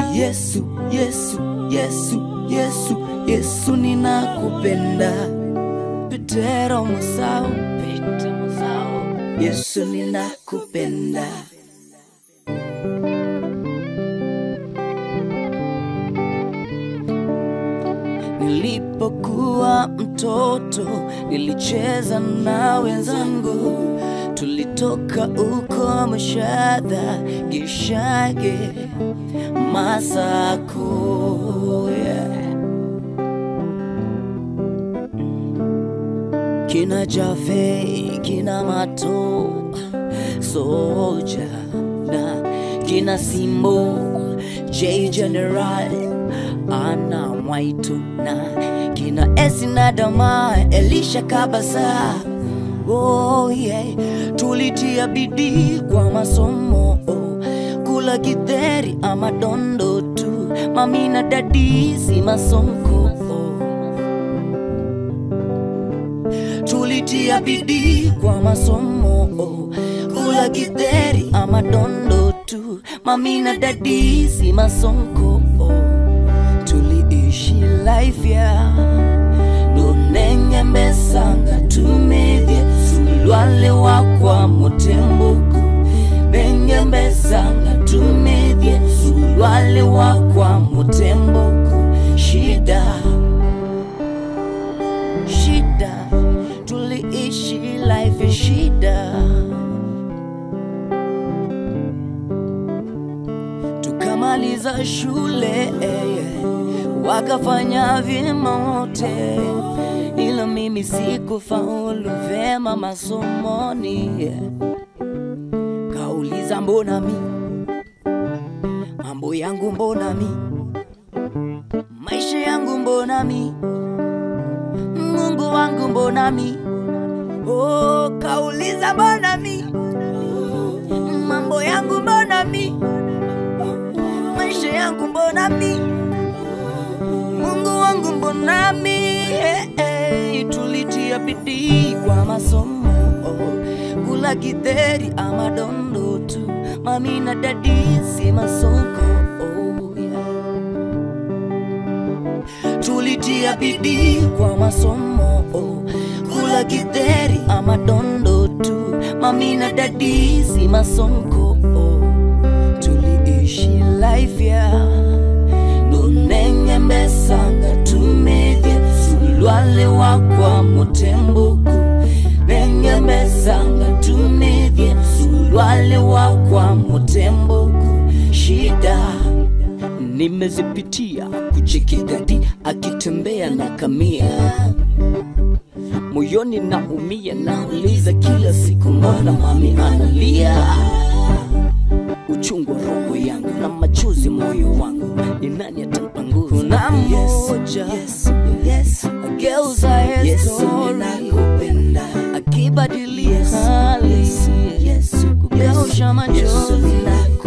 Yesu, Yesu, Yesu, Yesu, Yesu ninakupenda. Petero Musau, Petero Musau, Yesu ninakupenda. Nilipokuwa mtoto nilicheza na wenzangu, tulitoka uko Mashadha, Gishage, Masako yeah. Kina Jave, kina Mato, Soja na kina Simbo, J General, Ana Mwaitu na kina Esi na Dama, Elisha Kabasa. Oh yeah, tulitia bidii kwa masomo oh. Kula githeri ama dondo tu, mami na dadi si masonko oh. tulitia bidii kwa masomo oh. kula githeri ama dondo tu mami na dadi si masonko oh. tuliishi life ya nonengembesanga tumethie sulwale wakwa mutembuku nengembesanga tumethie sulwale wakwa mutembuku shida shida tuliishi life ya shida tukamaliza shule eh, wakafanya vyema wote ila mimi sikufaulu vyema masomoni yeah. kauliza mbona mi mambo yangu mbona mi maisha yangu mbona mi Mungu wangu mbona mi oh, kauliza mbona mi mambo yangu mbona mi maisha yangu mbona mi Mungu wangu mbona mi hey, hey, tulitia bidii kwa masomo oh, kula githeri ama dondo tu mami na dadi si masoko oh, yeah tulitia bidii kwa masomo oh. kula githeri ama dondo tu mami na dadi si masonko oh. tuliishi life ya nonengembesanga tumethie sulwale wakwa mutembuku nengembesanga tumethie sulwale wakwa mutembuku shida nimezipitia kucheki dadi akitembea na kamia moyoni naumia nauliza kila siku mbona mami analia uchungu wa roho yangu na machozi moyo wangu ni nani atampanguza kuna mmoja yes, yes, ageuza yes, story akibadilia hali yes, yes, kugeusha machozi